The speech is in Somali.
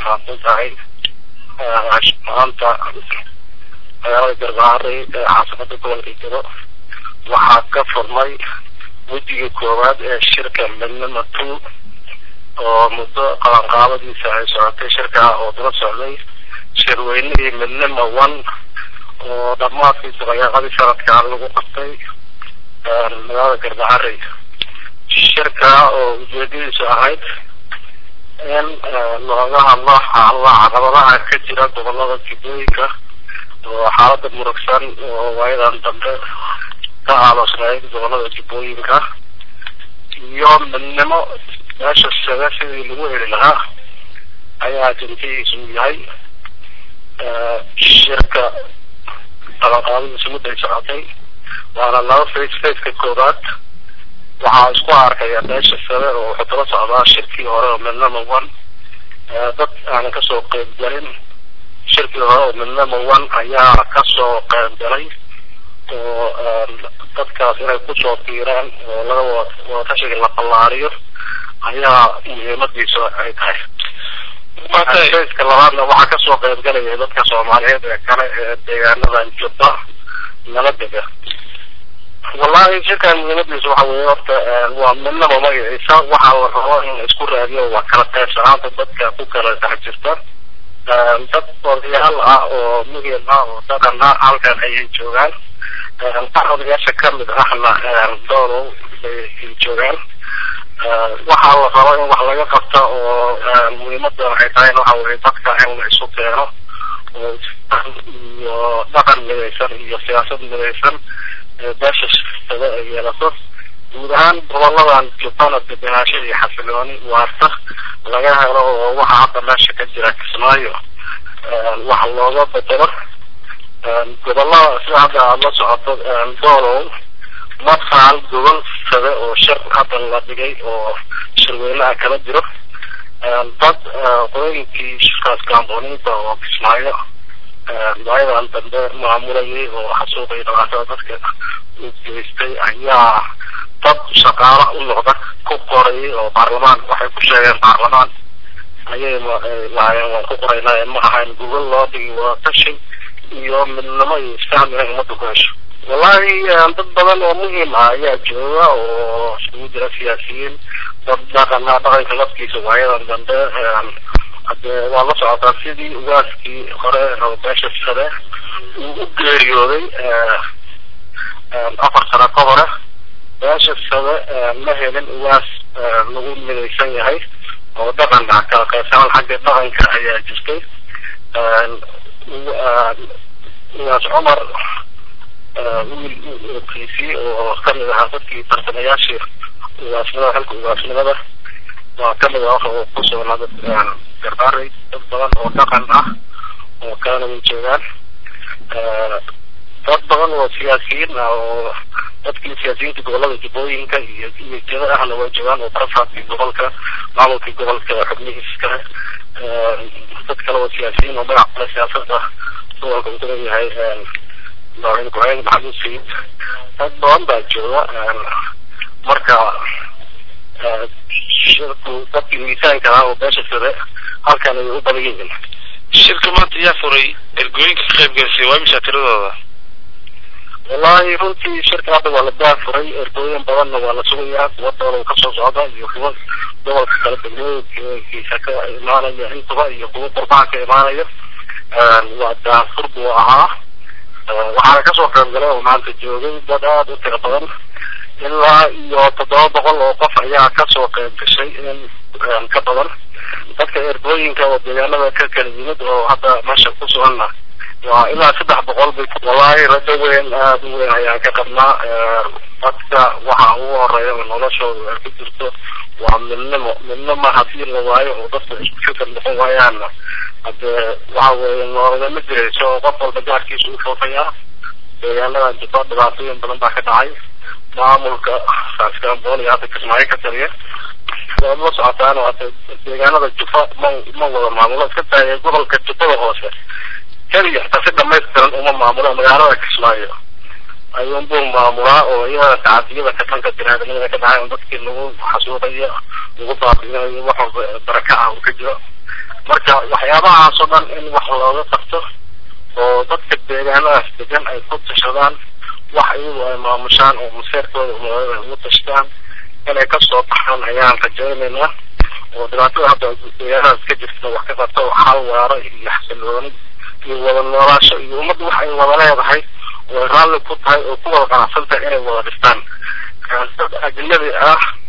faafin tahay maanta magaalada garbaharey ee caasimada gobolka jiro waxaa ka furmay wejiga koowaad ee shirka midnima two oo muddo qabanqaabadiisa ay socotay shirka oo daba socday shirweynihii midnima one oo dhamaadkiisa dayaaqadii sanadkaa lagu qabtay magaalada garbaharey shirka oo ujeedadiisu ahayd in looga hadlo xaalada caqabadaha ka jira gobolada jubbooyinka oo xaalada murugsan oo waayadan dambe ka aalosnayd gobolada jubbooyinka iyo midnimo meesha saga sidii lagu heli lahaa ayaa jintihiisu yahay shirka qabanqaabadiisu mudday socotay waana laba face faceka koowaad waxaa isku arkaya meesha sare oo wuxuu kala socdaa shirkii hore oo midnama one dad aanan kasoo qeyb galin shirkii hore oo midnama one ayaa kasoo qeyb galay oo dadkaas inay kusoo biiraan oo laga wadatashiga la ballaariyo ayaa muhiimadiisu ay tahay faceka labaadna waxaa kasoo qeyb galaya dadka soomaaliyeed ee kale ee deegaanadan jubba nala dega wallahi shirkan muhiimadiisa waxa weye horta waa midnaba magaciisa waxaa la rabo in la isku raadiyo waa kala qaybsanaanta dadka ku kala dhex jirta dad odayaal ah oo muhim ah oo dhaqan ah halkan ayay joogaan qaar odayaasha kamid ahna doolow bay joogaan waxaa la rabo in wax laga qabta oo muhiimada waxay tahay waxa weye dadka in la isu keeno oo iyo dhaqan midaysan iyo siyaasad midaysan beesha shirkada ay yeelato guud ahaan goboladan jubbana degenaansho iyo xasilooni waarta laga helo oo waxa hadda meesha ka jira kismaayo wax looga bedelo gobolada sida hadda aada la socoto doolow madfaal gobol sade oo shir hadda la dhigay oo shirweynaha kala jiro dad qodooyinkii shirkaas gaambooninta oo kismaayo waayadan dambe maamulayay oo xasuuqay dhibaatada dadka u geystay ayaa dad shaqaalo u noqda ku qorayay oo baarlamaan waxay ku sheegeen baarlamaan ayay lahaayeen waan ku qoraynaa ma ahayn gogol loo dhigi wadatashi iyo midnimo iyo isfaham inay ummadda ku hesho wallahi dad badan oo muhiim ah ayaa jooga oo isugu jira siyaasiyiin dad dhaqana dhaqanka laftiisa waayadan dambe hadee waa la socotaa sidii ugaaskii hore beesha sare uu u geeriyooday afar sano ka hore beesha sare ma helin ugaas lagu midaysan yahay oo dhaqan ah kala qaybsanaan xagga dhaqanka ayaa jirtay ugaas cumar wiil kiisii oo kamid ahaa dadkii tartamayaashii ugaasnimada xilka ugaasnimada waa kamid ah waxa uu ku sugnaa dad garbaarey dad badan oo dhaqan ah oo kalena way joogaan dad badan oo siyaasiyiin ah oo dadkii siyaasiyiinta gobolada jubbooyinka iyo iyo jeda ahna way joogaan oo barafaadkii gobolka maamulkii gobolka xubnihiis kale dad kale oo siyaasiyiin oo magac kale siyaasada gobolka uu kuleeyahay madaxweyne ku-xigeen maxamuud sayid dad badan baa jooga marka shirku dadkii miisaanka ah oo beesha sare halkan ay u badan yihiin shirka maanta yaa furay ergooyinka ka qayb galasay waa imisa tiradooda wallahi runtii shirka hadda waa la daafuray ergooyin badanna waa la sugayaa kuwa doolow kasoo socda iyo kuwa gobolka kala degmooyinkiisa ka imaanaya intuba iyo kuwa qurbaha ka imaanaya waa daafur buu ahaa waxaana kasoo qayb galay oo maanta joogay dad aada u tiro badan ilaa iyo toddoba boqol oo qof ayaa kasoo qayb gashay in ka badan dadka ergooyinka oo deegaanada ka kala yimid oo hadda meesha ku suganna waa ilaa saddex boqol bay wallahi rajo weyn aada u weyn ayaan ka qabnaa dadka waxa ugu horeeya oo noloshooda ay ku jirto waa midnimo midnimo hadii la waayo oo dadka isku fikir noqon waayaanna hadee waxa weeye noolagama jirayso oo qof walba gaarkiisa u foofayaa deegaanadan jubba dhibaatooyin badan baa ka dhacay maamulka saaskambool iyo hadda kismaayo ka taliya waad la socotaan hada deegaanada jubba ma ma wada maamulo iska taaya gobolka jubbada hoose keliya xitaa si dhamaystiran uma maamulo magaalada kismaayo ayuunbuu maamulaa oo iyada tacadiyada ka dhanka binaadamada ka dhacay dadkii lagu xasuuqayo lagu baabiinayo wax walba baraka ah uu ka jiro marka waxyaabahaas oo dhan in wax looga qabto oo dadka deegaanadaas degan ay ku tashadaan wax iyagu ay maamushaan oo maseerkooda umaaada ay ugu tashtaan inay kasoo baxaan ayaan rajaynaynaa oo dhibaatada hadda deegaanadaas ka jirta wax ka qabto xal waaro iyo xasilooni iyo wada noolaasho iyo ummadda wax ay wada leedahay oo ay raalli ku tahay oo ku wada qanacsan tahay inay wada dhistaan dad ajnabi ah